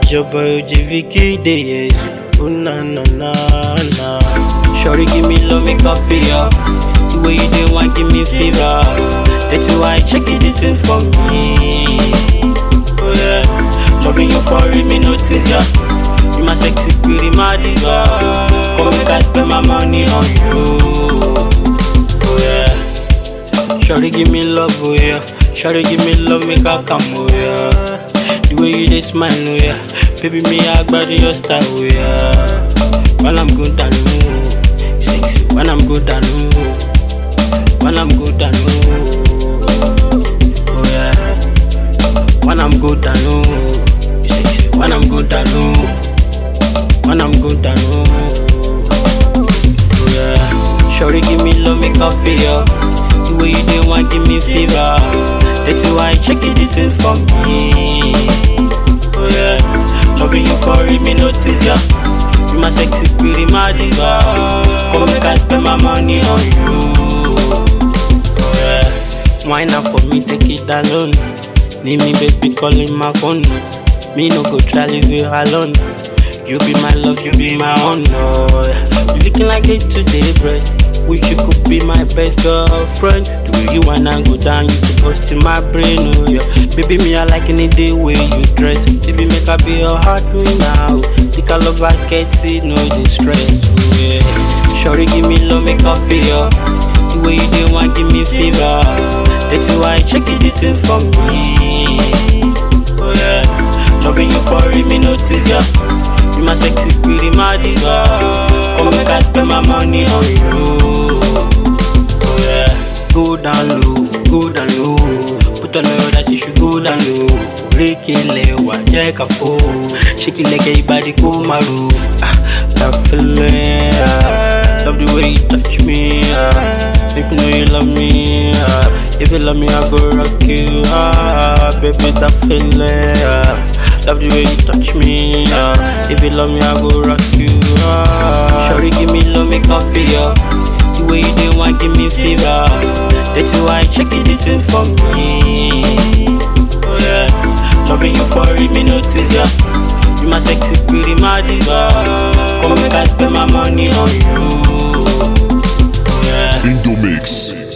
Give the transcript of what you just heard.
It's your boy OGVK Days. Oh na na na na. Shorty give me love, make her feel ya. The way you dey want give me fever. That's why check it, it in for me. Oh yeah, loving you for it, me notice ya. You my sexy pretty my diva. Come make I spend my money on you. Oh yeah. Shorty give me love, oh yeah. Shorty give me love, make her come, oh yeah. The way you dey smile, oh yeah. Baby, me I body your style, oh yeah. When I'm good, I know. You sexy. When I'm good, I know. When I'm good, I know. Oh yeah. When I'm good, I know. You sexy. When I'm good, I know. When I'm good, I know. Oh yeah. Shorty give me love, make her feel ya. The way you dey want give me fever. That's why I check it, it in for me. Oh yeah. Loving you for it, me notice ya. You my sexy pretty my diva. Come make I spend my money on you. Oh yeah. Wine up for me, take it alone. Need me, baby, calling my phone. Me no go try leave you alone. You be my love, you be my honor. You looking like it today, bread. Wish you could be my best girlfriend. The way you wanna go down, you could bust in my brain, oh yeah. Baby, me I like any day way you dress. Baby, make I be your heart me now. Think I love I get it, no distress, oh yeah. Shorty give me love, make her feel ya. The way you dey want give me fever. That's why I check it, it in for me. Oh yeah. Loving you for it, me notice ya. You my sexy pretty my diva. Come make I spend my money on you. Oh yeah. Go down low, go down low. Put on her that she should go down low. Break it lewa, jẹ́ ká fò. Shake it like everybody go maru. Ah, that feeling, ah. love the way you touch me. Ah. If you know you love me, ah. if you love me, I go rock you. Ah, baby, that feeling. Ah. Love the way you touch me. Ah. If you love me, I go rock you. Ah. Shorty, give me love, make her feel ya. The way you dey want give me fever. That's why I check it, it in for me. Oh yeah, loving you for it, me notice ya. You my sexy pretty my diva. Come make I spend my money on you. Oh yeah. Indomix.